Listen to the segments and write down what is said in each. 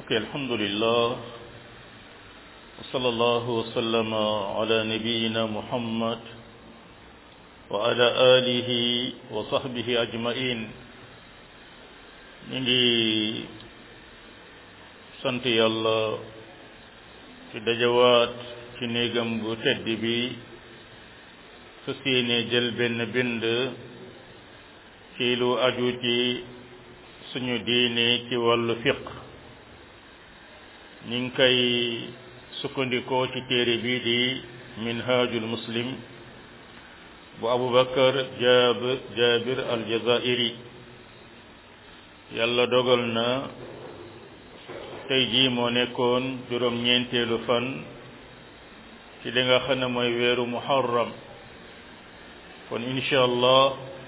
ok alhamdulillah wa sallallahu wa sallama ala nabiyina muhammad wa ala alihi wa sahbihi ajmain ñu ngi sant yàlla ci dajawaat ci néegam bu tedd bi fas yéene jël benn bind ci lu aju ci suñu diine ci wàllu fiq ñu ngi koy sukkandikoo ci téere bii di minhajul muslim bu abubakar jabir jabir aljazairi yàlla dogal na tey jii moo nekkoon juróom ñeenteelu fan ci li nga xam ne mooy weeru muharram kon incha allah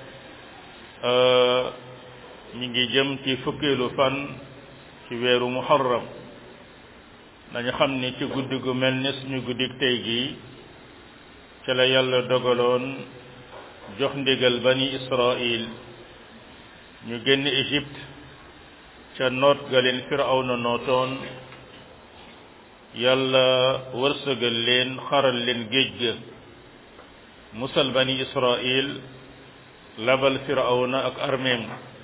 ñi ngi jëm ci fukkeelu fan ci weeru muharram dañu xam ni ci guddi gu mel ni suñu guddik tey gi ca la yàlla dogaloon jox ndigal bani israil ñu génn Égypte ca noot ga leen firawna nootoon yàlla wërsëgal leen xaral leen géej ga musal bani israil labal firawna ak armeem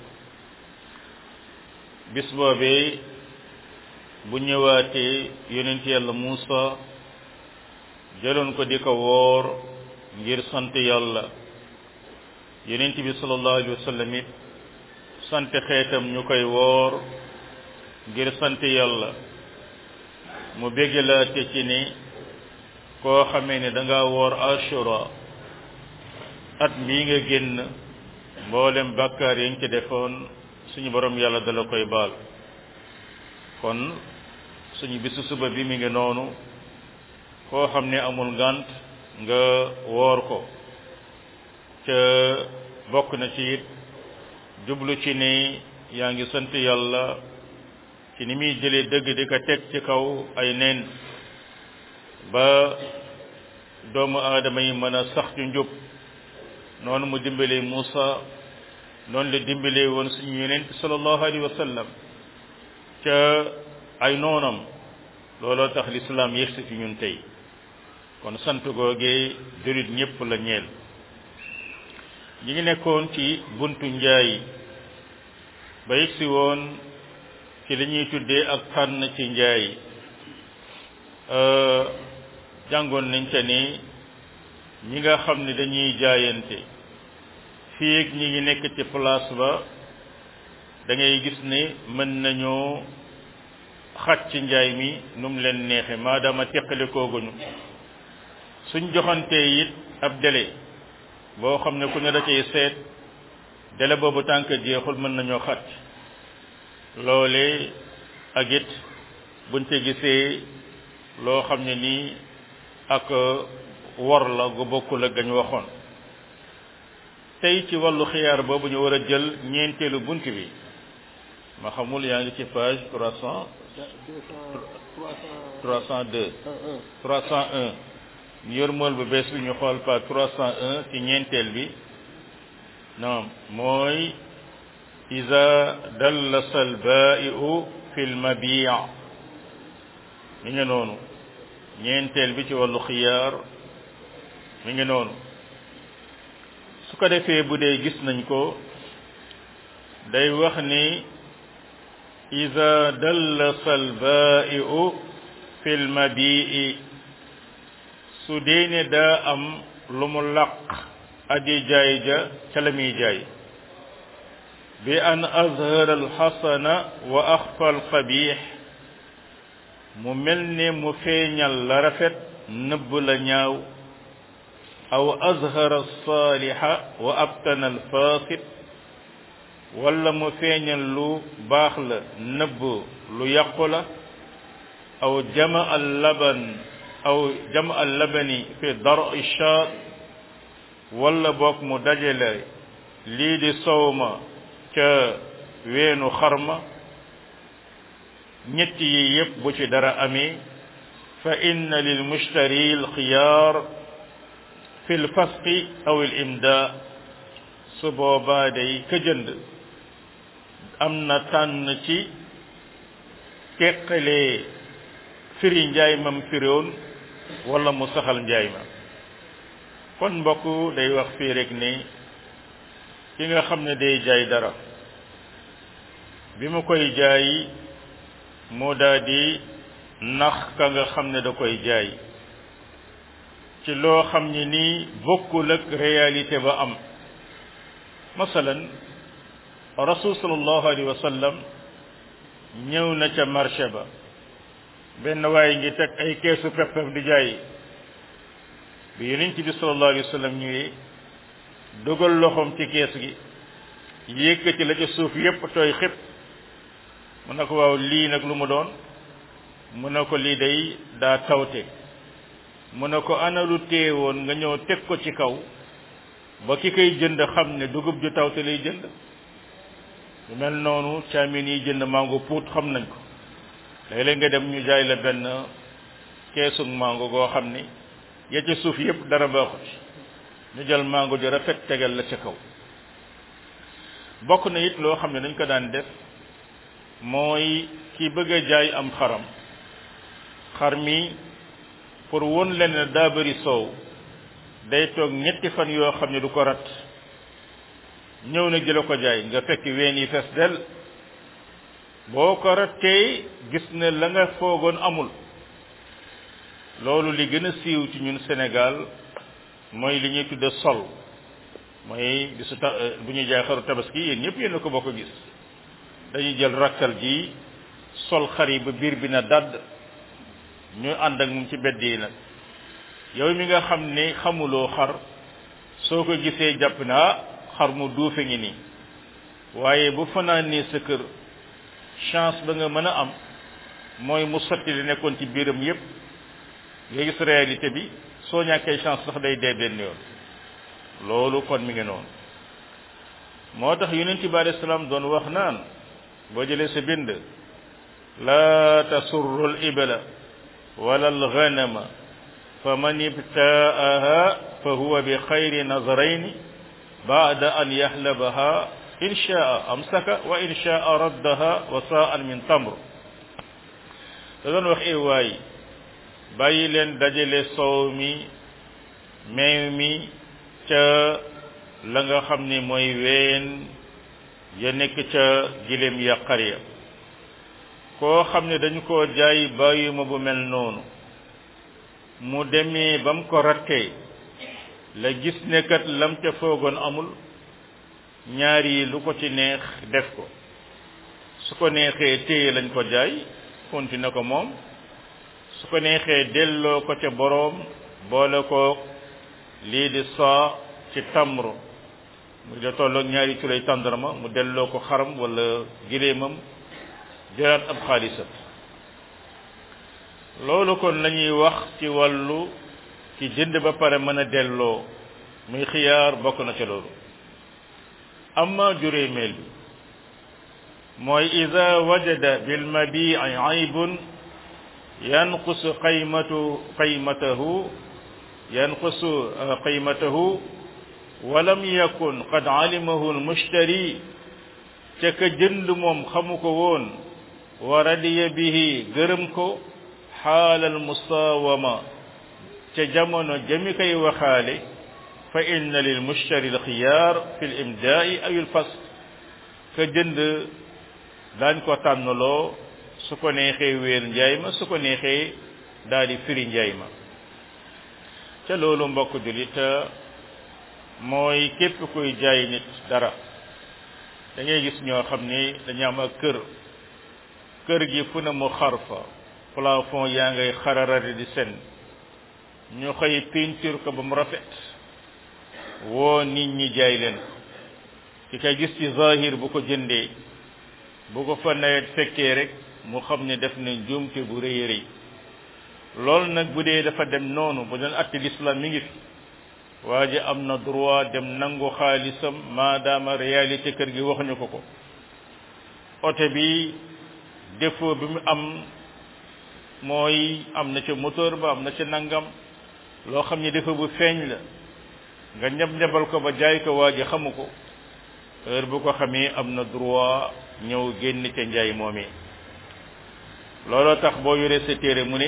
bis boobee bu ñëwaatee yonent yàlla Muusa jëloon ko di ko woor ngir sant yàlla yonent bi sallallahu alayhi wa sallam it sant xeetam ñu koy woor ngir sant yàlla mu béggalaate ci ni koo xamee ne danga woor ashura at mii nga génn mboolem bàkkaar yi nga ci defoon suñu borom yàlla dala koy baal kon suñu bisu suba bi mi ngi noonu koo xam ne amul ngant nga woor ko ca bokk na ci it jublu ci ni yaa ngi sant yàlla ci ni muy jëlee dëgg di ko teg ci kaw ay neen ba doomu aadama yi mën a sax ci njub noonu mu dimbalee Muusa noonu la dimbalee woon suñu yonent sallallahu alayhi wa sallam ca ay noonam looloo tax lislaam yegsi ci ñun tey kon sant googee jurit ñépp la ñeel ñi ngi nekkoon ci buntu njaay ba yegsi woon ci li ñuy tuddee ak tànn ci njaay jàngoon nañ ca ni ñi nga xam ne dañuy jaayante fii ak ñi ngi nekk ci place ba da ngay gis ne mën nañoo xaj ci njaay mi nu mu leen neexe maadaama teqale kooguñu suñ joxantee it ab délai boo xam ne ku ne da cay seet délai boobu tànk jeexul mën nañoo xaj loole ak it buñ ca gisee loo xam ne nii ak wor la gu bokkul ak gañ waxoon tey ci wàllu xiyaar boobu ñu war a jël ñeenteelu bunt bi ma xamul yaa ngi ci page trois cent trois cent deux trois cent un ñu yor mool bu bees bi ñu xool page trois cent un ci ñeenteel bi non mooy iza dallasa albai'u fi lmabi' mi ngi noonu ñeenteel bi ci wàllu xiyaar mi ngi noonu su ko defee bu dee gis nañ ko day wax ni ida dallasa albai'u fi lmabii su dee ne daa am lu mu laq aji jaay ja ca la muy jaay bi an azhara alxasana wa axfa alqabix mu mel ne mu feeñal la rafet nëbb la ñaaw aw azhara alsaaliha wa abtana alfasid wala mu feeñal lu baax la nëbb lu yàqu la aw jama al laban aw jama al labani fi dar shaat wala boog mu dajale lii di sowma ca weenu xarma ñett yi yépp bu ci dara amee fa inna lil mushtari al xiyaar fi l fasqi aw al imda su boobaa day ka jënd am na tànn ci teqalee firi njaay mam firiwoon wala mu saxal njaay ma kon mbokk day wax fii rek ni ki nga xam ne day jaay dara bi mu koy jaay moo daa di nax ka nga xam ne da koy jaay ci loo xam ne nii bokkul ak réalité ba am masalan rasul sallallahu alayhi wa sallam ñëw na ca marché ba benn waaye ngi teg ay keesu peppam di jaay bi yonent bi sallallahu alayhi wa sallam ñëwee dugal loxoom ci kees gi yëkkati la ca suuf yépp tooy xëpp mu ne ko waaw lii nag lu mu doon mu ne ko lii day daa tawte mu ne ko ana lu teewoon nga ñëw teg ko ci kaw ba ki koy jënd xam ne dugub ju tawte lay jënd lu mel noonu caamin yi jënd mango puut xam nañ ko léeg-léeg nga dem ñu jaay la benn keesug mango goo xam ni ya ca suuf yépp dara baaxut ñu jël mango ju rafet tegal la ca kaw bokk na it loo xam ne dañ ko daan def mooy ki bëgg a jaay am xaram xar mi pour won leen ne daa bëri soow day toog ñetti fan yoo xam ne du ko rat ñëw na jëla ko jaay nga fekk ween yi fees del boo ko rattee gis ne la nga foogoon amul loolu li gën a siiw ci ñun Sénégal mooy li ñuy tudde sol mooy bisu ta bu ñuy jaay xaru tabaski yéen ñëpp yéen a ko bokk gis dañuy jël rakkal ji sol xar yi ba biir bi na dadd ñu ànd ak moom ci bedd yi nag yow mi nga xam ne xamuloo xar soo ko gisee jàpp na ah xar mu duufe ngi nii waaye bu fanaan nii sa kër chance ba nga mën a am mooy mu sotti li nekkoon ci biiram yépp nga gis réalité bi soo ñàkkee chance sax day dee benn yoon loolu kon mi ngi noonu moo tax yonent bi alayhi salaam doon wax naan boo jëlee sa bind laa tasurru al ibla wala al ghanama fa man ibtaaha fa huwa bi xayri nazarayni baada an yahlabaha in shaa amsaka wa in shaa raddaha wa saan min tamr da doon wax e waay bàyyi leen dajale soow mi meew mi ca la nga xam ni mooy ween ya nekk ca gileem ya xar ya koo xam ne dañu koo jaay bàyyi ma bu mel noonu mu demee ba mu ko rattee la gis ne kat lam ca foogoon amul ñaar yi lu ko ci neex def ko su ko neexee téye lañ ko jaay continué ko moom su ko neexee delloo ko ca boroom boole ko lii di saa ci tamru mu da tolloog ñaari culay tàndarma mu delloo ko xaram wala giléemam jëlaat ab xaalisam loolu kon la ñuy wax ci wàllu ci jënd ba pare mën a delloo muy xiyaar bokk na ca loolu amma juróomeel bi mooy ida wajada bil mabii aybun yanqusu qaymatu qaymatahu yanqusu qaymatahu walam yakun qad alimahu almushtari ca ka jënd moom xamu ko woon wa radiya bihi gërëm ko xaalal musawama ca jamono jami koy waxaale fa inna lil mushtari al xiyaar fi l imdaai aw il fasl ka jënd daañ ko tànnloo su ko neexee wéer njaay ma su ko neexee daal di firi njaay ma ca loolu mbokk julit mooy képp kuy jaay nit dara da ngay gis ñoo xam ni dañu am ak kër kër gi fu ne mu xar fa plafond yaa ngay xararari di sen ñu xëy peinture ko ba mu rafet woo nit ñi jaay leen ki kay gis ci zahir bu ko jëndee bu ko fa nawet fekkee rek mu xam ne def na njuumte bu rëy rëy loolu nag bu dee dafa dem noonu bu doon atti l'islam mi ngi fi waa ji am na droit dem nangu xaalisam maadaama réalité kër gi waxuñu ko ko oto bi défaut bi mu am mooy am na ca moteur ba am na ca nangam loo xam ne défaut bu feeñ la nga ñab ñabal ko ba jaay ko waa ji xamu ko heure bu ko xamee am na droit ñëw génn ca njaay moomee looloo tax boo yoree sa téere mu ne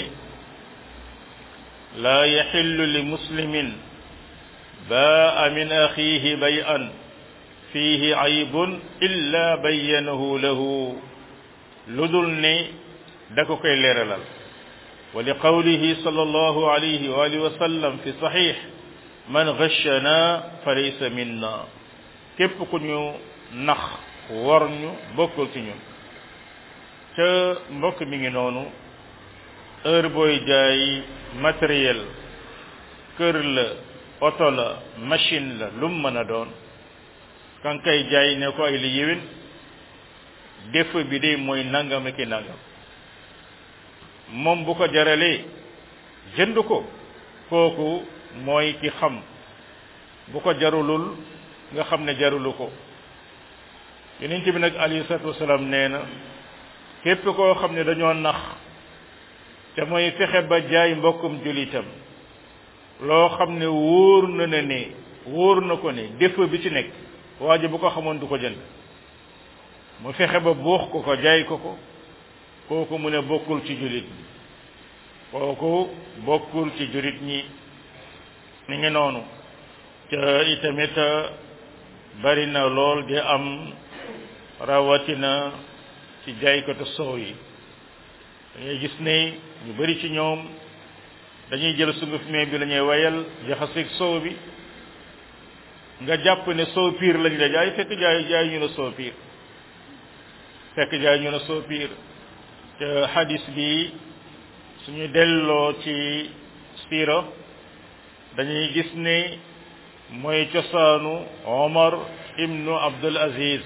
laa yaxillu li muslimin baa min axiihi bayan fiihi aybun illa bayyanahu lahu lu dul ne da ko koy leeralal wa li qawlihi sallallahu alayhi wa alihi wa sallam fi saxiix man gashana fa laysa minna képp ku ñu nax war ñu bokkul ci ñun ca mbokk mi ngi noonu heure booy jaay matériel kër la oto la machine la lu mu mën a doon kan kay jaay ne ko ay li yéwén défaut bi de mooy nangam ki nangam moom bu ko jaralee jënd ko kooku mooy ki xam bu ko jarulul nga xam ne jarulu ko yonent bi nag alayhi salaatu wasalaam nee na képp koo xam ne dañoo nax te mooy fexe ba jaay mbokkum julitam loo xam ne wóor na ne ne wóor na ko ne défaut bi ci nekk waa ji bu ko xamoon du ko jënd mu fexe ba buux ko ko jaay ko ko kooku mu ne bokkul ci julit ñi kooku bokkul ci julit ñi ni ngi noonu te itamit bari na lool di am rawatina ci jaaykatu soow yi dangay gis ne ñu bari ci ñoom dañuy jël sunguf mee bi la ñuy wayal jaxaseeg soow bi nga jàpp ne soow piir lañ la jaay fekk jaay jaay ñu ne soow piir fekk jaay ñu ne soow piir te hadis bi suñu delloo ci siira dañuy gis ne mooy cosaanu Omar ibnu Abdul Aziz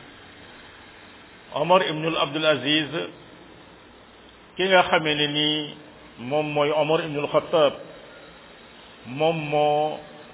Omar ibnu Abdul Aziz ki nga xamee ne nii moom mooy Omar ibnul Xattaab moom moo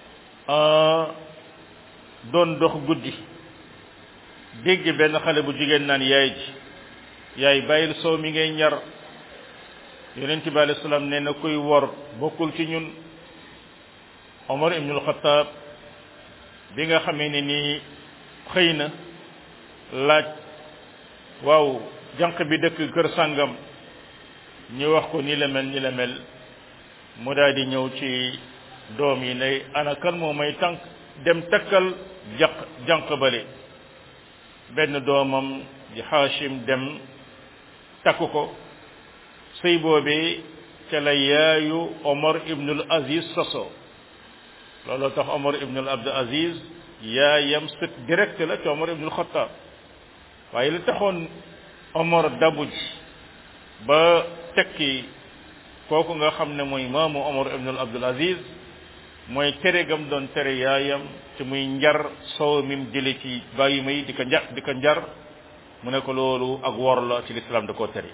doon dox guddi dégg benn xale bu jigéen naan yaay ji yaay bàyyil soow mi ngay ñar yonent bi alayhi salaam nee na kuy wor bokkul ci ñun Omar ibnul Xattaab bi nga xamee ne nii xëy na laaj waaw jànq bi dëkk kër sàngam ñu wax ko ni la mel ni la mel mu daal di ñëw ci doom yi ne ana kan moo may tànk dem takkal jaq jànq bale benn doomam di Hashim dem takk ko sëy boobee ca la yaayu Omar ibnul Aziz soso looloo tax Omar ibnul Abdul Aziz yaayam sët direct la ci Omar ibnul Xattaab waaye li taxoon Omar dabuj ba tekki kooku nga xam ne mooy maamu Omar ibnul Abdul Aziz mooy tere gam doon tere yaayam ci muy njar soow mim jële ci bàyyi may di ko njar di ko njar mu ne ko loolu ak wor la ci lislaam da koo tere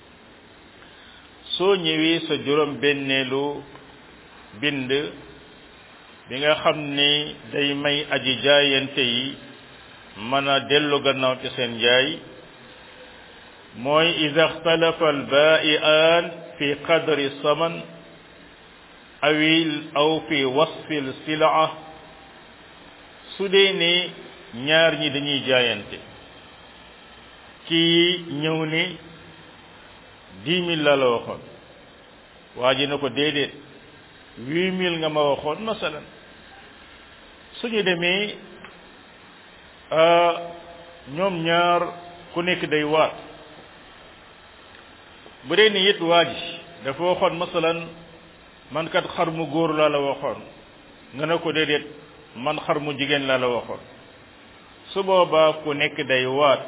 soo ñëwee sa juróom benneelu bind bi nga xam ni day may aji jaayante yi mën a dellu gannaaw ci seen jaay mooy ida ixtalafa albaa'iaan fi qadri saman awil aw fi wasfil silaa su dee ne ñaar ñi dañuy jaayante kii ñëw ni dix mille la la waxoon waa ji na ko déedéet huit mille nga ma waxoon masalan suñu demee ñoom ñaar ku nekk day waat bu dee ni it waa ji dafa waxoon masalan man kat xar mu góor laa la waxoon nga ne ko déedéet man xar mu jigéen laa la waxoon su boobaa ku nekk day waat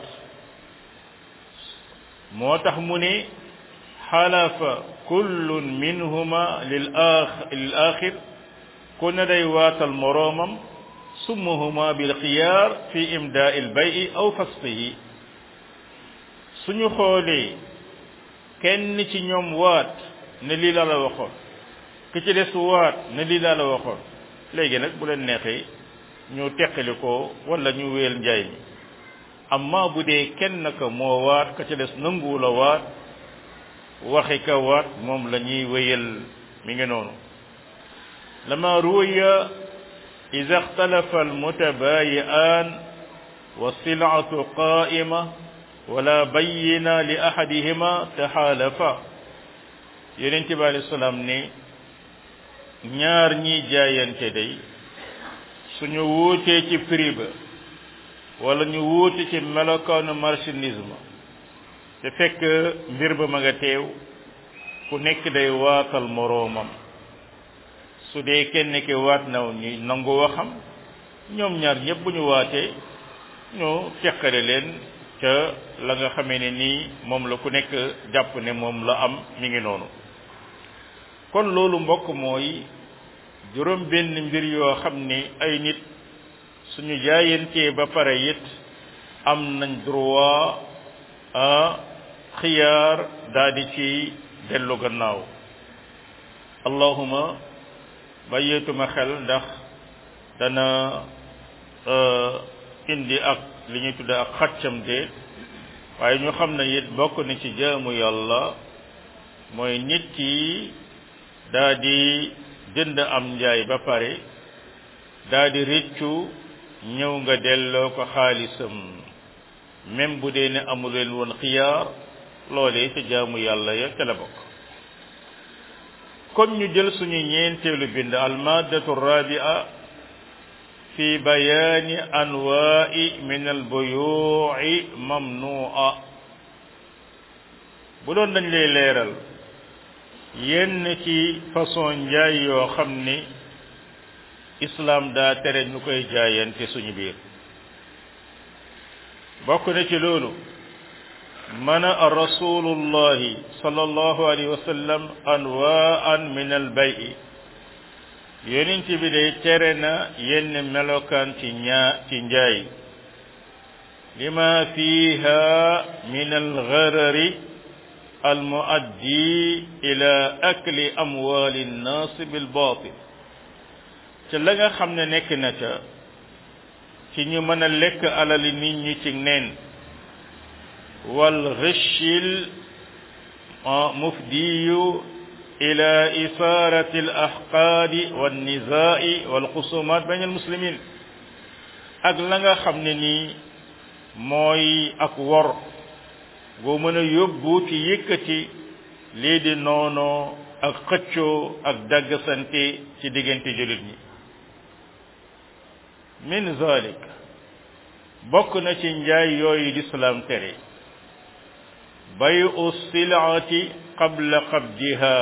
moo tax mu ne xalafa kullun minhuma lil ax lil axir ku ne day waatal moroomam summuhuma bil xiyaar fi imdaa il bayi aw fasqihi suñu xoolee kenn ci ñoom waat ne lii la la waxoon ki ci des waat ne lii laa la waxoon léegi nag bu leen neexee ñu teqali ko wala ñu wéel njaay mi amma bu dee kenn ka moo waat ka ci des nanguwu la waat waxi ka waat moom la ñuy wéyal mi ngi noonu lama ruwiya ida ixtalafa almutabayi'an wa silatu qa'ima wala bayyina li ahadihima taxaalafa yonent bi alei salaam ne ñaar ñi jaayante day suñu wuutee ci prix ba wala ñu wuute ci melokaanu marchandisme te fekk mbir ba ma nga teew ku nekk day waatal moroomam su dee kenn ki waat naw ñu nangu waxam ñoom ñaar ñëpp bu ñu waatee ñu teqale leen ca la nga xamee ne nii moom la ku nekk jàpp ne moom la am mi ngi noonu kon loolu mbokk mooy juróom benn mbir yoo xam ne ay nit suñu jaayantee ba pare it am nañ droit a xiyaar daal di ci dellu gannaaw allahuma bàyyeetuma xel ndax dana indi ak li ñuy tudde ak xaccam de waaye ñu xam ne it bokk na ci jaamu yàlla mooy nit ki daa di jënd am njaay ba pare daa di rëccu ñëw nga delloo ko xaalisam même bu dee ne amu leen woon xiyaar loolee ca jaamu yàlla ya ca la bokk kon ñu jël suñu ñeenteelu bind almaddatu rabia fi bayaani anwaai min albuyuci mamnua bu doon dañ lay leeral yenn ci façon njaay yoo xam ni islaam daa tere ñu koy jaayante suñu biir bokk na ci loolu mana a rasulullahi sallallahu alayhi wa sallam anwaan min albayi yonent bi day tere na yenn melokaan ci ñaa ci njaay lima fiha min algarari almuaddi ila akli amwali nnaas bilbatil ca la nga xam ne nekk na ca ci ñu mën a lekk alali nit ñi ci neen wal ghishil mufdiyu ila isarati al ahqaadi wan nizaa'i wal xusumaat bayn al muslimin ak la nga xam ne nii mooy ak wor boo mën a yóbbu ci yëkkati lii di noonoo ak xëccoo ak daggsante ci diggante jullit ñi min zalik bokk na ci njaay yooyu lislaam tere bayu silaati qabla qabdiha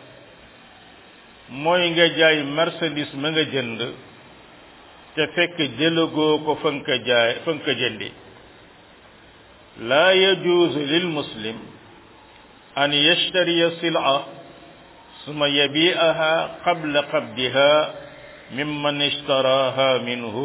mooy nga jaay marchandise ma nga jënd te fekk jëlagoo ko fa nga ko jaay fa nga ko jëndi laa yajuuzu lil muslim an yashtariya sila suma yabi'aha qabla qabdiha mimman ishtaraha minhu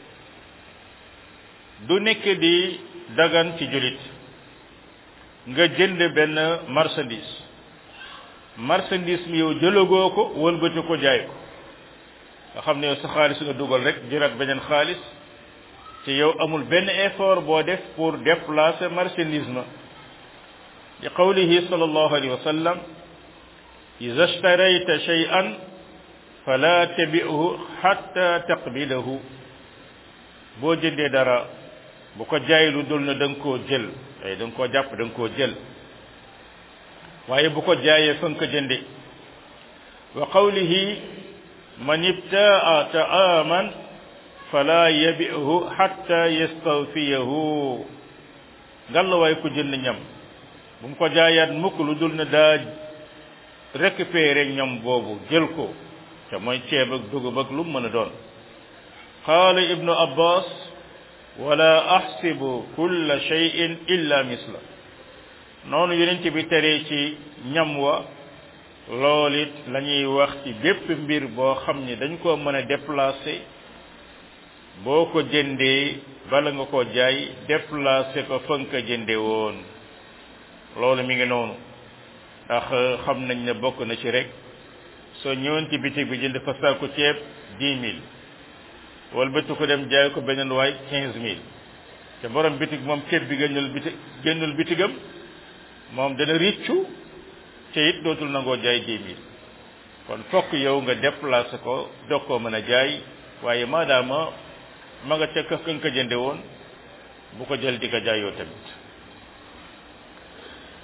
du nekk di dagan ci julit nga jënd benn marchandise marchandise mi yow jëlagoo ko wëlbati ko jaay ko nga xam ne yow sa xaalis nga dugal rek jëlaat beneen xaalis te yow amul benn effort boo def pour déplacer marchandise ma li qawlihi sallallahu alayhi wa sallam iza ishtarayta shay'an fala tabi'hu hatta taqbilahu boo jëndee dara bu ko jaay lu dul na da nga koo jël ay da nga koo jàpp da nga koo jël waaye bu ko jaayee fa nga ko jënde wa qawlihi man ibtaa ta'aman fala yabi'hu hatta yastawfiyahu ngalla waay ku jënd ñam bu mu ko jaayaat mukk lu dul na daa récupérer ñam boobu jël ko te mooy ceeb ak dugub ak lu mu mën a doon qaala ibnu abbas wala ahsibu kulla shay'in illa misla noonu yonent bi teree ci ñam wa loolu it la ñuy wax ci bépp mbir boo xam ni dañ koo mën a déplacer boo ko jëndee bala nga ko jaay déplacer ko fa nga ko jënde woon loolu mi ngi noonu ndax xam nañ ne bokk na ci rek soo ñëwoon ci bitig bi jënd fa saaku ceeb dix mille wala bëtu ko dem jaay ko beneen waay quinze mille te borom bitig moom ceeb bi génnul bitig génnul bitigam moom dana riccu te it dootul nangoo jaay dix mille kon fokk yow nga déplacé ko doog koo mën a jaay waaye maadaama ma nga ca ka nga ko jënde woon bu ko jël di ko jaayoo tamit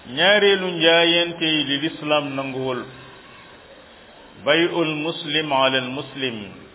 ñaareelu njaayante yi li lislaam nanguwul bay'ul muslim ala al muslim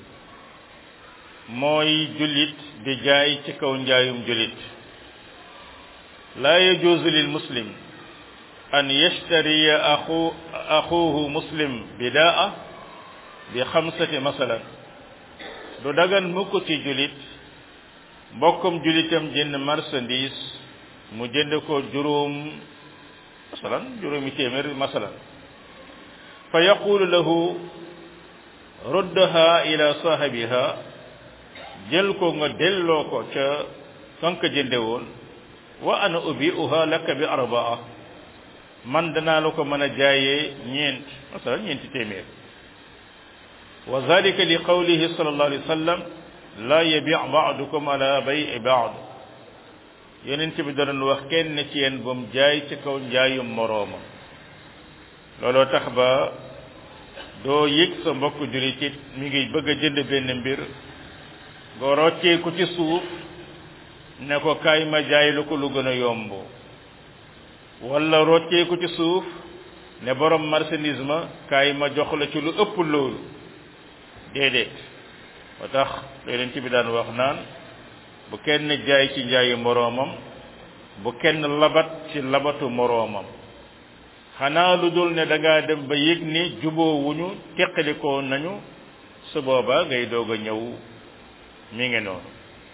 mooy jullit di jaay ci kaw njaayum jullit laa yajuuzu lil muslim an yashtariya axu axuhu muslim bidaa bi xamsati masalan du dagan mukk ci jullit mbokkum jullitam jënd marchandise mu jënd ko juróom masalan juróomi téeméer masalan fa yaqulu lahu ruddaha ila saahibiha jël ko nga delloo ko ca kank jënde woon wa ana ubi'uha laka bi arbaa man danaa la ko mën a jaayee ñeent masalan ñeenti téeméer wa zalika li qawlihi sallallahu alayhi wa sallam la yabi' ba'dukum ala bay'i ba'd yonent bi doon wax kenn ci yéen ba mu jaay ci kaw njaayum moroomam looloo tax ba doo yëg sa mbokk jullit it mi ngi bëgg a jënd benn mbir nga roccee ko ci suuf ne ko kaay ma jaay lu ko lu gën a yomb wala roccee ko ci suuf ne borom marchandise ma kaay ma jox la ci lu ëpp loolu déedéet ba tax yonent bi daan wax naan bu kenn jaay ci njaayu moroomam bu kenn labat ci labatu moroomam xanaa lu dul ne da ngaa dem ba yëg ni juboo wuñu teqalikoo nañu su booba ngay doog a ñëw mi ngi noonu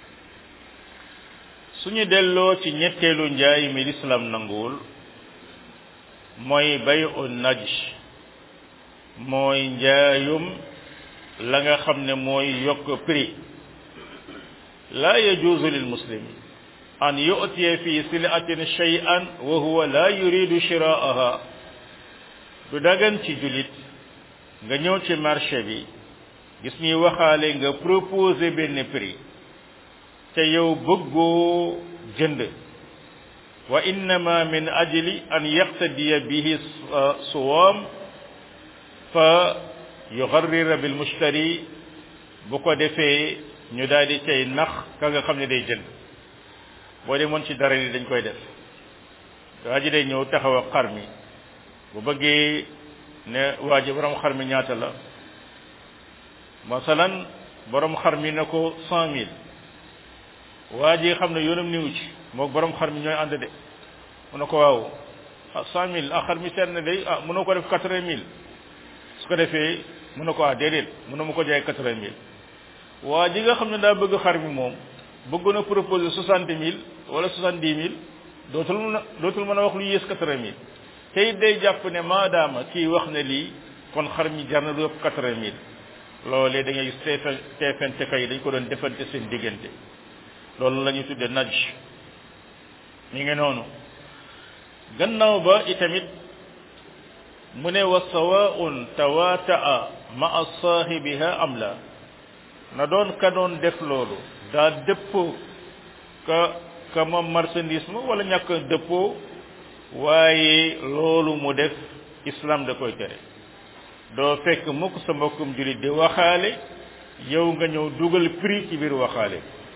suñu delloo ci ñetteelu njaay mi lislaam nanguwul mooy bayu naj mooy njaayum la nga xam ne mooy yokk prix la yajuuzu lil muslim an yu'tiya fi sil'atin shay'an wa huwa la yuridu shiraaha du dagan ci julit nga ñëw ci marché bi gis ñuy waxaale nga proposer benn prix te yow bëggoo jënd wa innama min ajli an yaqtadiya bihi suwaam fa yugarrira bil mushtari bu ko defee ñu daal di cay nax ka nga xam ne day jënd boo demoon ci dara li dañ koy def waa ji day ñëw taxaw ak xar mi bu bëggee ne waa ji borom xar mi ñaata la masalan borom xar mi ne ko cent mille waa ji xam ne yoonam niwu ci moog borom xar mi ñooy ànd de mu ne ko waaw ah cent mille ah xar mi seet na day ah mënoo ko def quatre-vingt mille su ko defee mu ne ko ah déedéet mënoo ma ko jaay quatre-vingt mille waa ji nga xam ne daa bëgg xar mi moom bëgg na proposer soixante mille wala soixante-dix mille dootul mën a dootul mën a wax lu yées quatre-vingt mille te it day jàpp ne maadaama kii wax ne lii kon xar mi jar na lu ëpp quatre-vingt mille loolee da ngay gis teefen teefente kay dañ ko doon defante seen diggante loolu la ñuy tudde naj mi ngi noonu gannaaw ba itamit mu ne wa sawaun tawataa maa saahibiha am la na doon ka doon def loolu daa dëppoo ka ka moom marchandise ma wala ñàkk dëppoo waaye loolu mu def islam da koy tere doo fekk mukk sa mbokkum julit di waxaale yow nga ñëw dugal prix ci biir waxaale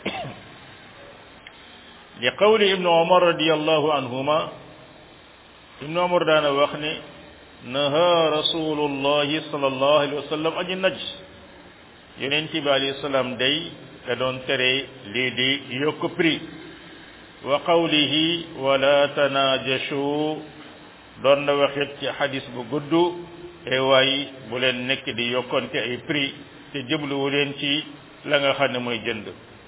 li qawli ibnu omar radiallahu anhuma ibnu omar daana wax ne naha rasulullahi sallallahu alayhi wa sallam aji najs yonent bi alayhi salaam day da doon tere lii di yokk prix wa qawlihi wala tanajashu doon na waxit ci xadis bu gudd e waay bu leen nekk di yokkante ay prix te jëbluwu leen ci la nga xam ne mooy jënd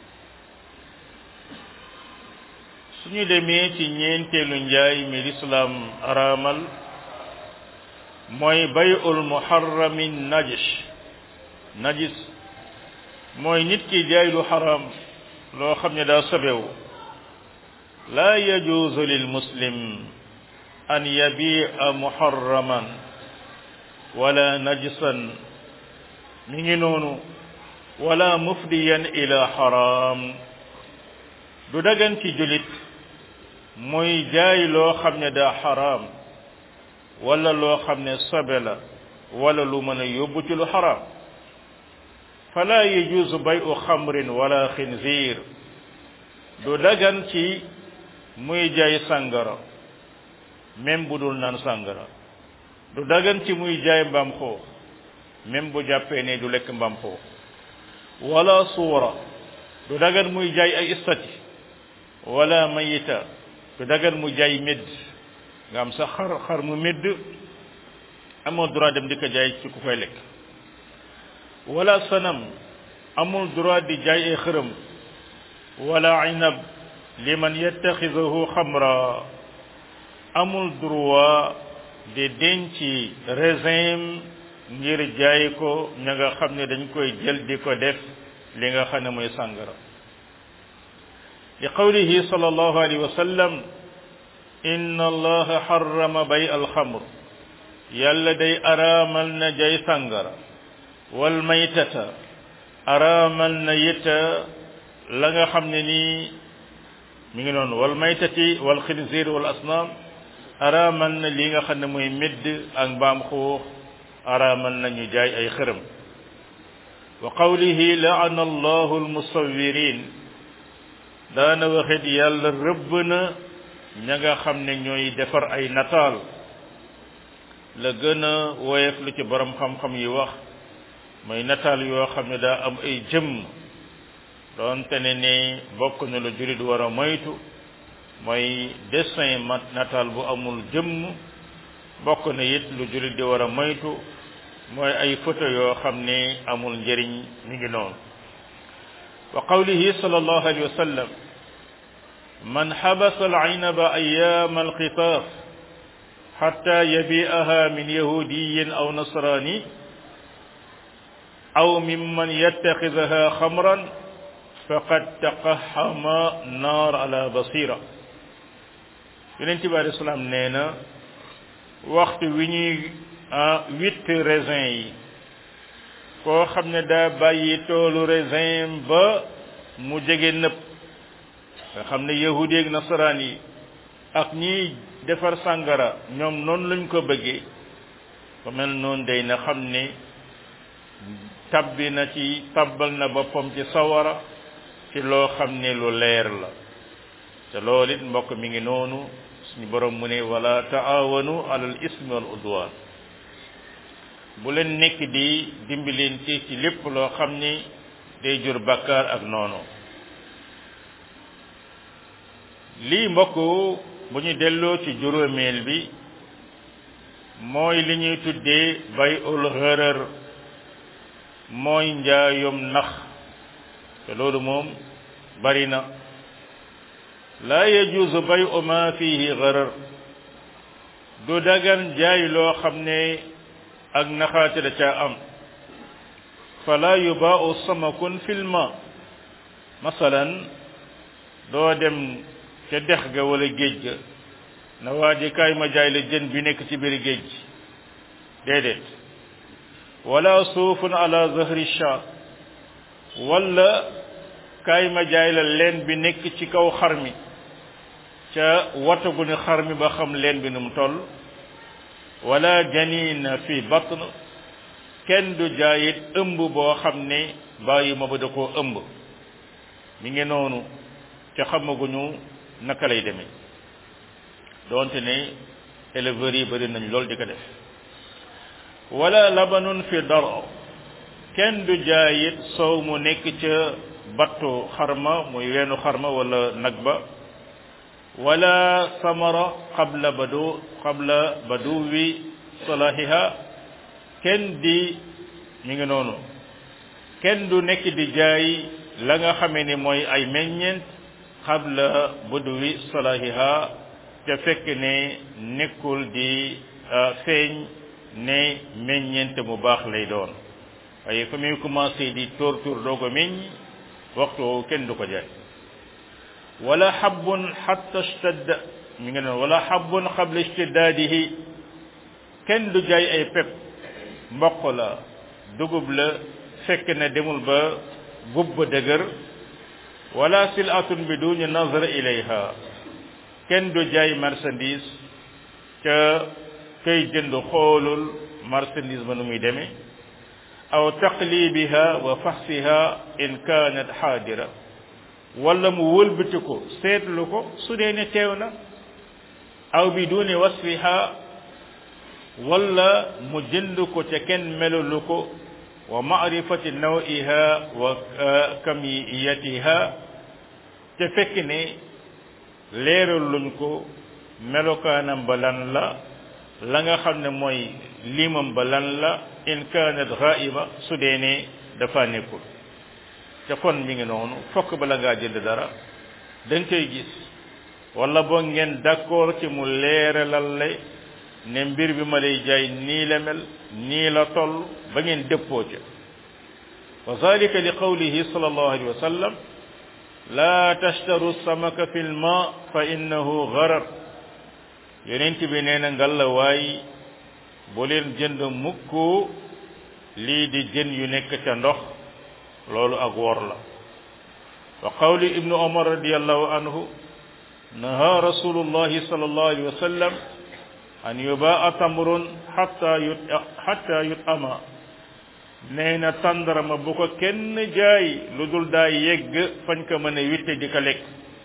suñu demee ci ñeenteelu njaay mi lislaam araamal mooy bay'ul muharrami najis najis mooy nit ki jaay lu xaram loo xam ne daa sobewu laa yajuuzu lil muslim an yabi'a muharraman wala najisan mi ngi noonu wala mufdiyan ila xaram du dagan ci julit muy jaay loo xam ne daa xaraam wala loo xam ne sobe la wala lu mën a yóbbu ci lu xaraam fala yajuuzu bayu xamrin wala xinziir du dagan ci muy jaay sàngara même bu dul naan sàngara du dagan ci muy jaay mbaam xoox même bu jàppee ne du lekk mbaam xoox wala suura du dagan muy jaay ay istati wala mayita du dagan muy jaay médd nga am sa xar xar mu médd amoo droit dem di ko jaay ci ku koy lekk wala sanam amul droit di jaay ay xërëm wala inab liman yattaxidahu xamra amul droit di denc raisin ngir jaay ko ña nga xam ne dañ koy jël di ko def li nga xam ne mooy sàngara li qawlihi sallallahu alayhi wa sallam inna allaha harrama bay alxamr yàlla day araamal na jay sàngara wal maytata araamal na yita la nga xam ne nii mi ngi noonu wal maytati wal xinzir wal asnaam araamal na li nga xam ne mooy médd ak mbaam xuux araamal na ñu jaay ay xërëm wa qawlihi laana allahu almusawirin daana waxit yàlla rëbb na ña nga xam ne ñooy defar ay nataal la gën a woyof lu ci borom xam-xam yi wax mooy nataal yoo xam ne daa am ay jëmm doonte ne ni bokk na lu jurit war a moytu mooy dessin mat nataal bu amul jëmm bokk na it lu jurit di war a moytu mooy ay photo yoo xam ne amul njëriñ mi ngi noonu wa qawlihi sallallahu alayhi wa sallam man xabasa al-aynaba ayyaama al-qitaaf xatta yabi'aha min yahudiyin aw nasrani aw mimman yattaxidaha xamran faqad taqaxama naar ala basira yonent bi alei salaam nee na waxtu wi ñuy witt raisin yi koo xam ne daa bàyyi toolu raisin ba mu jege nëpp nga xam ne yahudi ak nasaraan yi ak ñiy defar sàngara ñoom noonu lañ ko bëggee ba mel noonu day na xam ne tabbi na ci tabbal na boppam ci sawara ci loo xam ne lu leer la te loolu it mbokk mi ngi noonu suñu borom mu ne wala taawanu alal ismi wal udwan bu leen nekk di dimbalante ci lépp loo xam ni day jur bakkaar ak noonu lii mbokk bu ñu delloo ci juróomeel bi mooy li ñuy tuddee bay ul xërër mooy njaayum nax te loolu moom bari na laa yajuusu bay u ma fihi xërër du dagan jaay loo xam ne ak naxaate da caa am fala yubaau samakun filma masalan doo dem ca dex ga wala géej ga na waa ji kaay ma jaay la jën bi nekk ci biir géej déedéet wala suufun ala zahri sha wala kaay ma jaay la leen bi nekk ci kaw xar mi ca watagu ni xar mi ba xam leen bi nu mu toll wala janina fi batn kenn du jaayit ëmb boo xam ne bàyyi ma ba da koo ëmb mi ngi noonu ca xamaguñu naka lay demee doonte ne éleveurs yi bëri nañ lool di ko def wala labanun fi daro kenn du jaayit soow mu nekk ca battu xarma muy weenu xarma wala nag ba wala samara qabla badu qabla baduwi salahiha kenn di mi ngi noonu kenn du nekk di jaay la nga xamee ni mooy ay meññeent qabla baduwi salahiha te fekk ne nekkul di feeñ ne meññeent mu baax lay doon waaye fa muy commencé di tóor tóor doo ko meññ waxtu woowu kenn du ko jaay wala xabbun xatta stadda mi ngi noonu wala xabbun xabla istiddaadihi kenn du jaay ay pep mboq la dugub la fekk ne demul ba gub ba dëgër wala silatun bi duñu nazara ilayha kenn du jaay marchandise ca kay jënd xoolul marchandise ba nu muy demee aw taqlibiha wa faxsiha in kanat xaadira wala mu wëlbati ko seetlu ko su dee ne teew na aw bi duni wasfiha wala mu jënd ko ca kenn melulu ko wa maarifati nawiha wa kamiyatiha te fekk ne leeral luñ ko melokaanam ba lan la la nga xam ne mooy limam ba lan la in kanat ghaiba su dee ne dafa nekkul te kon mi ngi noonu fokk bala ngaa jënd dara da nga koy gis wala boo ngeen d'accord ci mu leeralal la ne mbir bi ma lay jaay nii la mel nii la toll ba ngeen dëppoo ca wa zalika li qawlihi sallallahu alayhi wa sallam la tashtaru samaka fi lma fa innahu gharar yonent bi nee na ngalla waay bu leen jënd mukk lii di jën yu nekk ca ndox loolu ak wor la wa qawli ibnu umar radiallahu anhu naha rasulullahi sallallahu alayhi wa sallam an yubaa tamrun hatta yut hatta yut ama nee na tàndarama bu ko kenn jaay lu dul daa yegg fañ ko mën a witte di ko lekk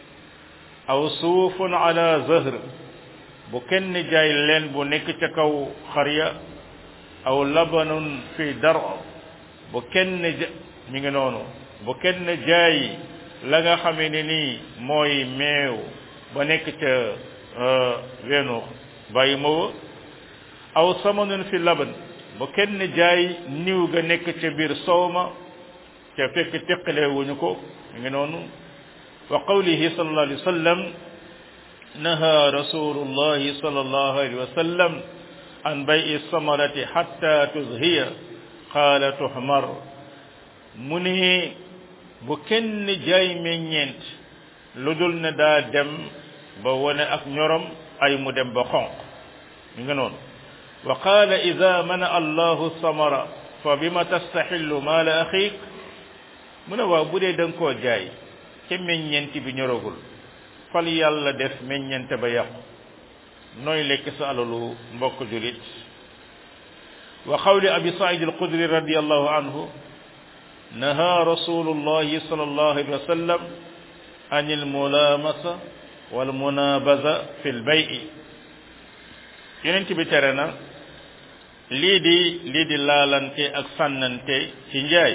aw suufun ala zahr bu kenn jaay leen bu nekk ca kaw xarya aw labanun fi dar bu kenn ja mi ngi noonu bu kenn jaay la nga xamee ne nii mooy meew ba nekk ca weenu bàyyi mawa aw samanun fi laban bu kenn jaay niw ga nekk ca biir sowma ca fekk teqale wuñu ko mi ngi noonu wa qawlihi sallallahu alayhi wa sallam naha rasulullahi sallallahu alayhi wa sallam an bay'i samarati hatta tuzhiya qaala tuhmar mu ne bu kenn jaay meññeent lu dul ne daa dem ba wone ak ñorom ay mu dem ba xonq mi nga noonu wa qaala ida mana allahu samara fa bima tastaxillu maala axiik mu ne waaw bu dee da nga koo jaay ca meññeent bi ñoragul fal yàlla def meññeente ba yàqu nooy lekk sa alalu mbokk julit wa qawli abi said alxudri radiallahu anhu naha rasulullahi sallallahu alayhi wa sallam an almulamasa walmunabaza fi lbayi yonent bi tere na lii di lii di laalante ak sànnante ci njaay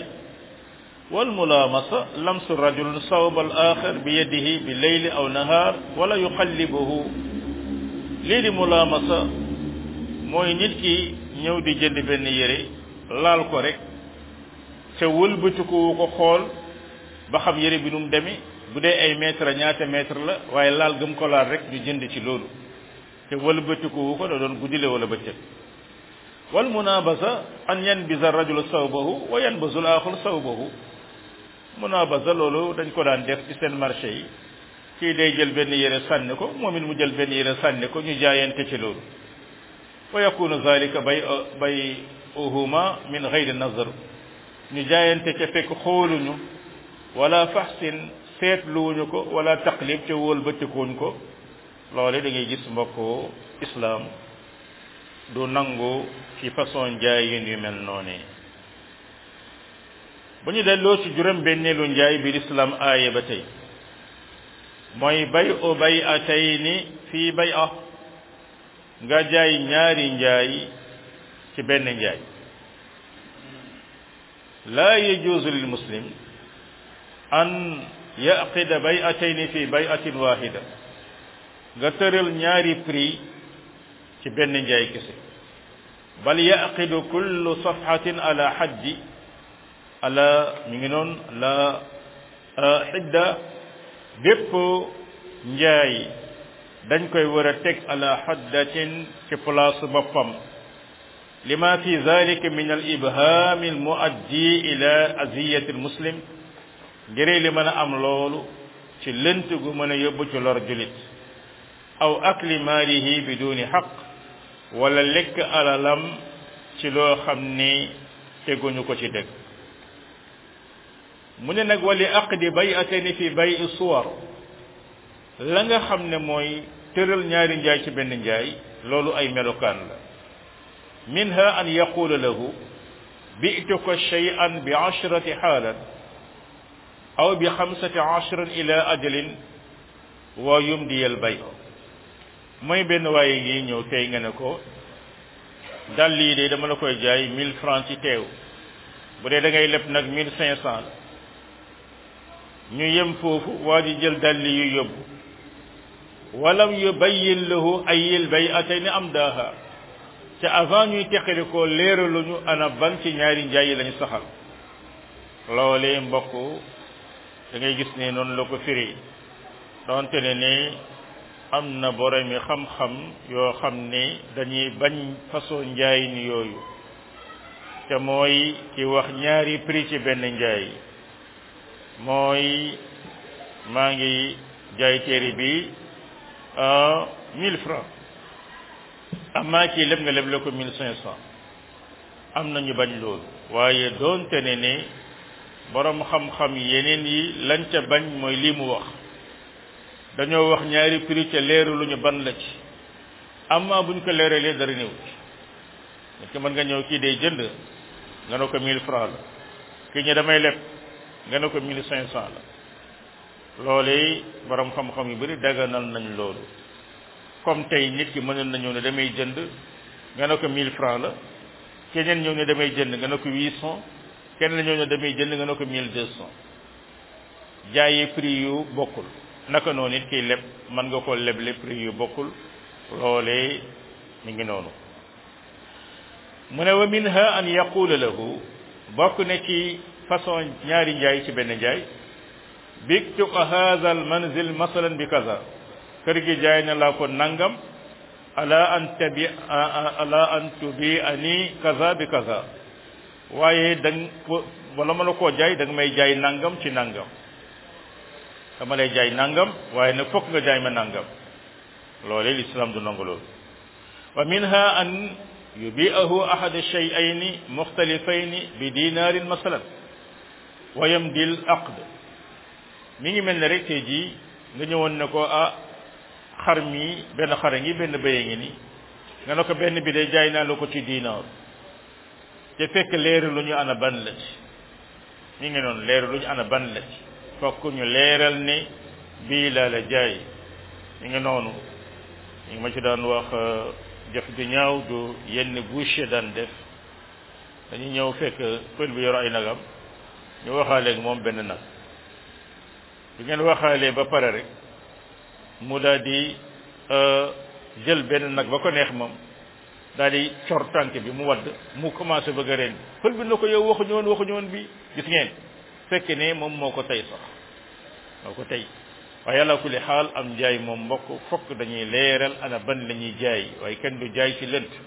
والملامسة لمس الرجل صوب الآخر بيده بالليل أو نهار ولا يقلبه lii di mulaamasa mooy nit ki ñëw di jënd benn yére laal ko rek te wëlbatiku ko xool ba xam yére bi nu mu demee bu dee ay mètre ñaata mètre la waaye laal gëm ko laal rek ñu jënd ci loolu te wëlbatiku ko da doon guddile wala bëccëg wal munabasa an yanbisa rajulu sawbahu wa yanbasu al axar sawbahu munabasa loolu dañ ko daan def ci seen marché yi kii day jël benn yére sànni ko moom it mu jël benn yére sànni ko ñu jaayante ci loolu wa yakunu zalika bay bay uhuma min gayri nazar ñu jaayante ca fekk xooluñu wala faxsin seetluwuñu ko wala taqlib ca wóol bëccëkuuñ ko loole da ngay gis mbokk islam du nangu ci façon njaay yin yu mel noonu bu ñu delloo ci juróom benneelu njaay bi lislaam aaye ba tey mooy bay o bay a tey ni fii bay a nga jaay ñaari njaay ci benn njaay laa yajuuzu lil muslim an yaqida bay a tey ni fii bay atin wahida nga tëral ñaari prix ci benn njaay kese bal yaqidu kullu safhatin ala xaddi ala ñu ngi noon la xidda bépp njaay dañ koy war a teg ala xaddatin ci place boppam lima fi zalika min al ibham al muaddi ila aziyati al muslim ngir li mën a am loolu ci lënt gu mën a yóbbu ci lor julit aw akli maalihi biduni xaq wala lekk alalam ci loo xam ni teguñu ko ci dëgg mu ne nag wali aqdi bay'atayni fi bay'i suwar la nga xam ne mooy tëral ñaari njaay ci benn njaay loolu ay melokaan la minha an yaqula lahu bi'tuka shay'an bi ashrati xaalan aw bi xamsati ashrin ila ajalin wa yumdi al bay mooy benn waaye ngi ñëw tey nga ne ko dàll yi de dama la koy jaay mille francs ci teew bu dee da ngay leb nag mille cinq cent la ñu yem foofu waa ji jël dàll yu yóbbu walam yubayyin lahu ayil bay'atayn am daaha te avant ñuy teqali ko leeraluñu ana ban ci ñaari njaay yi lañu saxal loolee mbokk da ngay gis ne noonu la ko firi donte ne ne am na borom yi xam-xam yoo xam ne dañuy bañ façon njaay ni yooyu te mooy ki wax ñaari prix ci benn njaay mooy maa ngi jaay téere bi mille francs amaa kii leb nga leb la ko mille cinq cent am na ñu bañ loolu waaye doonte ne ne borom xam-xam yeneen yi lañ ca bañ mooy lii mu wax dañoo wax ñaari prix ca leeru lu ñu ban la ci amaa buñ ko leeralee dara néew ci nit ki mën nga ñëw kii day jënd nga ne ko mille francs la kii ñu damay leb nga ne ko mille cinq cent la loolee borom xam-xam yu bari daganal nañ loolu comme tey nit ki mënoon na ñëw ne damay jënd nga ne ko mille francs la keneen ñëw ne damay jënd nga ne ko huit cent keneen ñëw ne damay jënd nga ne ko mille deux cent jaayee prix yu bokkul naka noonu it kiy leb mën nga ko leble prix yu bokkul loolee mi ngi noonu mu ne wa minha an yaqula lahu bokk ne ci façon ñaari njaay ci benn njaay biktuka hadha al manzil masalan bi kaza kër gi jaay na laa ko nangam ala an tabi ala an tubi ani kaza bi kaza waaye dang wala ma la koo jaay da nga may jaay nangam ci nangam dama lay jaay nangam waaye nag fokk nga jaay ma nangam loolee l'islam du nangu loolu wa minha an yubi'ahu ahad shay'ayni mukhtalifayni bi dinarin masalan wa yamdil aqd mi ngi mel ne rek tey jii nga ñëwoon ne ko ah xar mi benn xara ngi benn bëye ngi ni nga ne ko benn bi day jaay naa la ko ci diinaar te fekk leeru lu ñu ana ban la ci mi ngi noonu leeru lu ñu ana ban la ci fokk ñu leeral ne bii laa la jaay mi ngi noonu mi ngi ma ci daan wax jëf ju ñaaw du yenn boucher daan def dañuy ñëw fekk pël bi yor ay nagam ñu waxaaleeg moom benn nag bi ngeen waxaalee ba pare rek mu daal di jël benn nag ba ko neex moom daal di cor tànk bi mu wadd mu commencé bëgg a reen pël bi na ko yow waxuñu woon waxuñu woon bi gis ngeen fekk ne moom moo ko tey sax moo ko tey waaye yàlla kulli xaal am njaay moom mbokk fokk dañuy leeral ana ban la ñuy jaay waaye kenn du jaay ci lënt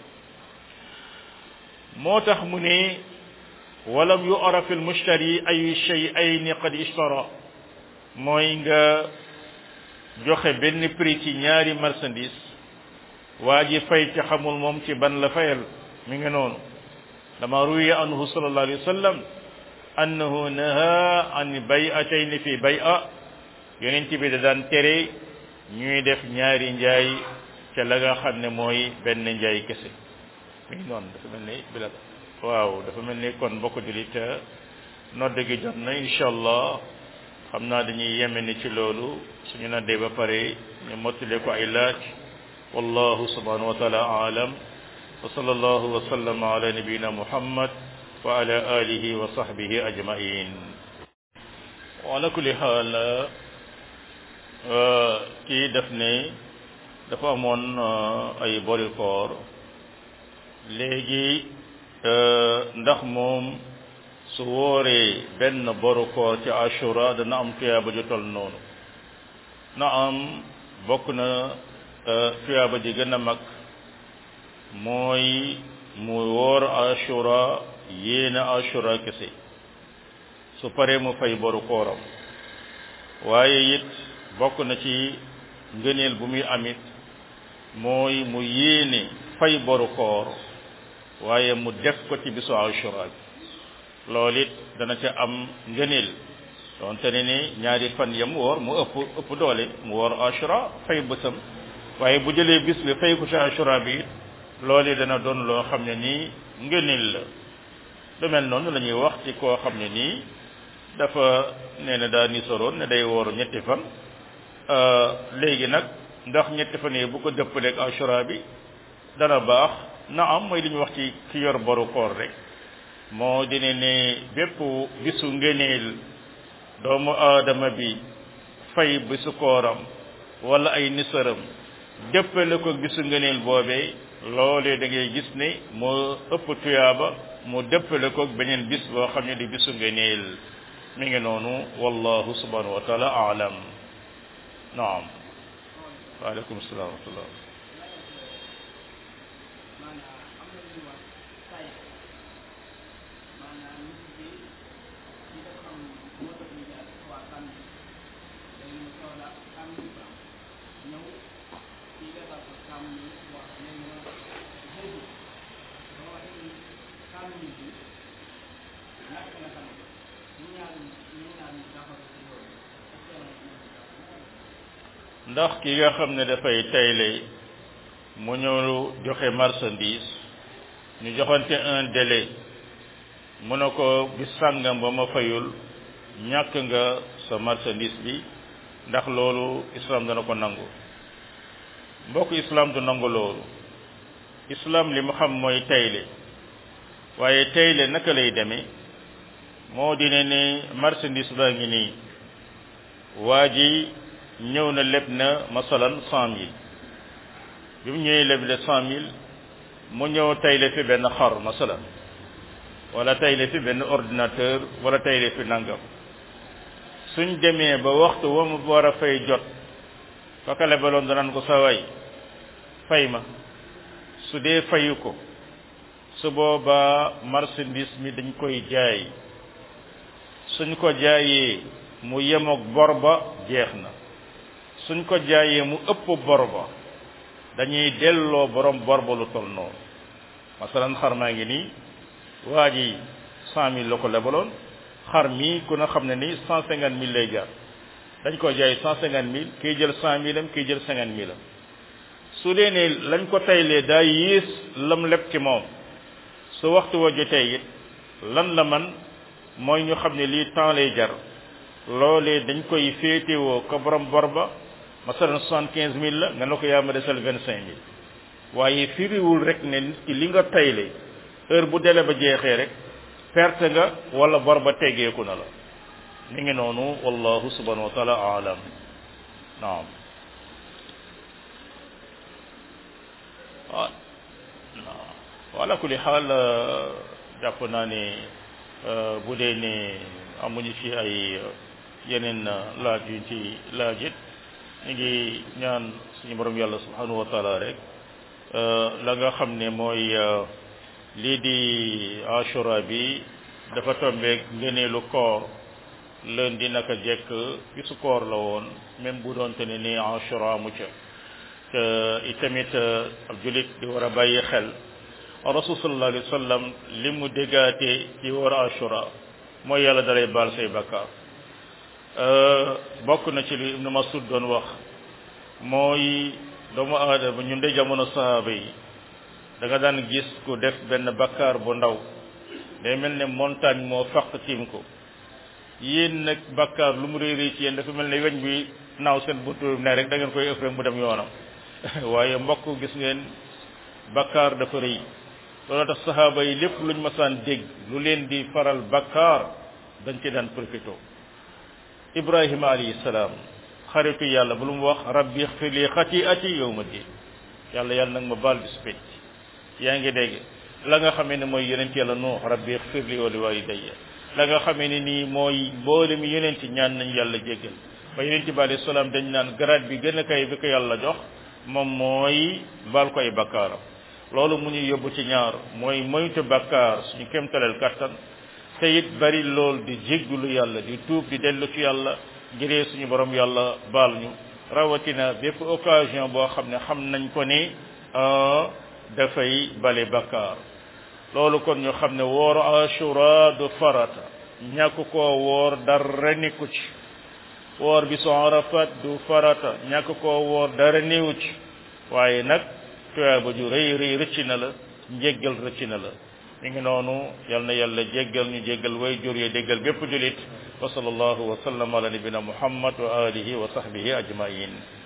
moo tax mu ne walam yu'raf al mushtari ay shay'ayn qad ishtara mooy nga joxe benn prix ci ñaari marchandise waa ji fay ci xamul moom ci ban la fayal mi ngi noonu dama ruwiya anhu sallallahu alayhi wa sallam annahu naha an bay'atayn fi bay'a yonent bi da daan tere ñuy def ñaari njaay ca la nga xam ne mooy benn njaay kese mi ngi noonu dafa mel ni bilal waaw dafa mel ni kon mbokk julit nodd gi jot na incha allah xam naa dañuy yeme ni ci loolu suñu noddee ba pare ñu mottale ko ay laaj wallahu subhanahu wa taala aalam wa sallallahu wa sallama ala nabiyina muhammad wa ala alihi wa sahbihi ajmain wa ala kulli xaal kii def ne dafa amoon ay bori koor léegi ndax moom su wooree benn boru koor ci ashura dana am tuyaaba ju tol noonu na am bokk na tuyaaba ji gën a mag mooy mu woor ashura yéena ashura kese su paree mu fay boru kooram waaye it bokk na ci ngëneel bu muy amit mooy mu yéene fay boru koor waaye mu def ko ci bisu ashura bi loolu it dana ca am ngëneel donte ne ni ñaari fan yam woor mu ëpp ëpp doole mu woor ashura fay bësam waaye bu jëlee bis bi fay ko ci ashura bi it loolu dana doon loo xam ne nii ngëneel la lu mel noonu la ñuy wax ci koo xam ne nii dafa nee na daa ni soroon ne day woor ñetti fan léegi nag ndax ñetti fan yi bu ko dëppaleeg ashura bi dana baax na am mooy li ñu wax ci ki yor boru koor rek moo dine ne bépp bisu ngëneel doomu aadama bi fay bisu kooram wala ay nisaram dëppale ko bisu ngëneel boobee loolee da ngay gis ne moo ëpp tuyaaba mu dëppale ko beneen bis boo xam ne di bisu ngëneel mi ngi noonu wallahu subhanahu wa taala aalam naam waaleykum salaam wa rahmatullah ndax ki nga xam ne dafay tayle mu ñëw joxe marchandise ñu joxante un délai mu ne ko bis sàngam ba ma fayul ñàkk nga sa marchandise bi ndax loolu islam dana ko nangu mbokk islam du nangu loolu islam li mu xam mooy tayle waaye tayle naka lay demee moo dine ne marchandise baa ngi nii waa ji ñëw na leb na masalan cent mille bi mu ñëwee leb le cent mille mu ñëw tayle fi benn xar masalan wala tayle fi benn ordinateur wala tayle fi nangam suñ demee ba waxtu wa mu war a fay jot kaka lebaloon danaan ko sa way fay ma su dee fayu ko su boobaa marchandise mi dañ koy jaay suñ ko jaayee mu yemoog bor ba jeex na suñ ko jaayee mu ëpp bor ba dañuy delloo borom bor ba lu tol noonu masalan xar maa ngi nii waa ji cent mille la ko lebaloon xar mii ku na xam ne ni cent cinquante mille lay jar dañ ko jaay cent cinquante mille kiy jël cent mille am kiy jël cinquante mille am su dee ne lañ ko taylee daa yées lam leb ci moom su waxtu wa jotee it lan la man mooy ñu xam ne lii temps lay jar loolee dañ koy féetewoo ko borom bor ba masalan soixante quinze mille la nga ne ko yaa ma desal vingt cinq mille waaye firiwul rek ne nit ki li nga tayle heure bu dele ba jeexee rek perte nga wala bor ba teggeeku na la mi ngi noonu wallahu subhanahu wa taala aalam naam ah wala kulli xaal jàpp naa ne bu dee ne amuñu ci ay yeneen laaj yuñ ci laajit ñu ngi ñaan suñu borom yàlla subhanahu wa taala rek la nga xam ne mooy lii di ashura bi dafa tombeeg ngëneelu koor lundi naka jekk bisu koor la woon même bu doonte ne ni ashura mu ca te itamit ab julit di war a bàyyi xel rasul sallallahu alayhi wa sallam li mu déggaatee ci war ashura mooy yàlla dalay baal say bakkaar bokk na ci li ibnu masud doon wax mooy doomu aadama ñun de jamono sahaaba yi da nga daan gis ku def benn bakkaar bu ndaw day mel ne montagne moo faq tiim ko yéen nag bakkaar lu mu réy ci yéen dafa mel ne weñ bi naaw seen buntu ne rek da ngeen koy ëpp rek mu dem yoonam waaye mbokk gis ngeen bakkaar dafa rëy loolu tax sahaaba yi lépp luñ masaan dégg lu leen di faral bakkaar dañ ci daan profité ibrahima alayhi salaam xaritu yàlla bu lu mu wax rabbi xfir li xatiati yawma din yàlla yàlla nag ma baal bis pénc yaa ngi dégg la nga xamee ne mooy yonent yàlla nuux rabbi xfir li wa li walidayya la nga xamee ne nii mooy mboolem yonent ñaan nañ yàlla jéggal ba yonent bi alayhi salaam dañ naan grade bi gën a kay bi ko yàlla jox moom mooy baal koy bakkaaram loolu mu ñu yóbbu ci ñaar mooy moytu bakkaar suñu kémtaleel kattan te it bari lool di jéggulu yàlla di tuub di dellu ci yàlla ngiree suñu borom yàlla baal ñu rawatina bépp occasion boo xam ne xam nañ ko ni dafay bale bakkaar loolu kon ñu xam ne wooru ashura du farata ñàkk koo woor dara nekku ci woor bi su arafat du farata ñàkk koo woor dara néewu ci waaye nag tuyaaba ju rëy rëy rëcc na la njéggal rëcc na la mi ngi noonu yal na yàlla jéggal ñu jéggal way jur yi déggal bépp julit wa sallallahu wa sallam ala nabina muhammad wa alihi wa sahbihi ajmain